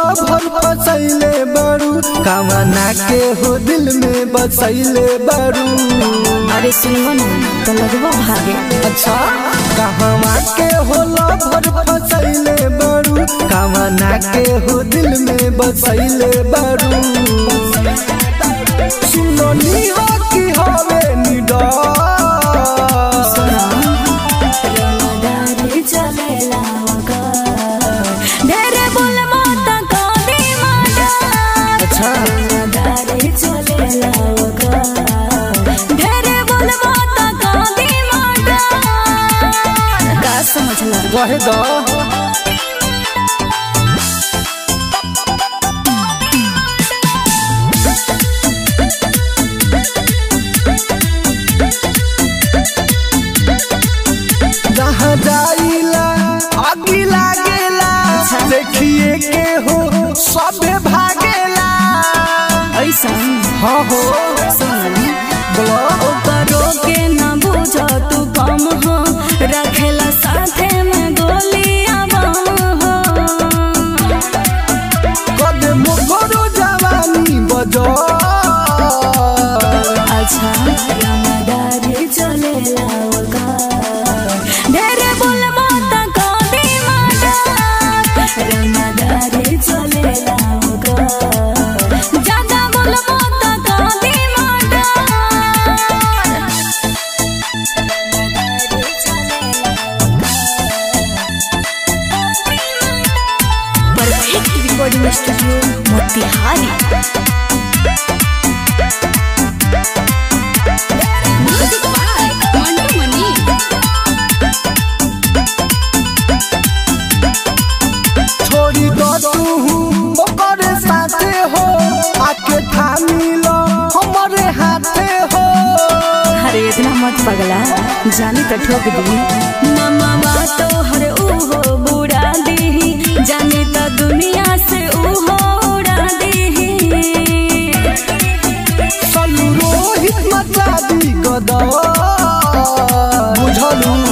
भर फसैले बारू कामना के हो दिल में बसैले बारू अरे सुनबो ना तो लगबो भागे अच्छा कहवा के हो भर फसैले बारू कामना के हो दिल में बसैले बारू सुननी हो कि हवे निडर रंगदारी चलेला वगर। ढेरे बोल माता काली माता अच्छा रंगदारी चलेला वगर। ढेरे बोल माता काली माता का समझला रहे दो जहाँ जाइला आगी लागेला देखिए के हो सबे भागेला ऐसा हाँ हो सुन बोलो ओकरो के न बुझ तू कम हो रखेला साथे में गोलियां बम हो कदम करो जवानी बजो अच्छा रंगदारी चलेला वगर। ढेरे बोल माता काली माता रंगदारी चलेला वगर। ज्यादा बोल माता काली माता रंगदारी चलेला perfect recording studio Motihari music by Mantu Mani छोड़ी दो तू ओकर साथे हो आके थामी लो हमारे हाथे हो अरे इतना मत पगला जानी तो ठोक दी नमवा तो हर उहो बुड़ा दी जानी तो दुनिया से उहो उड़ा दी चलू रोहित मचा दी गदर बुझलू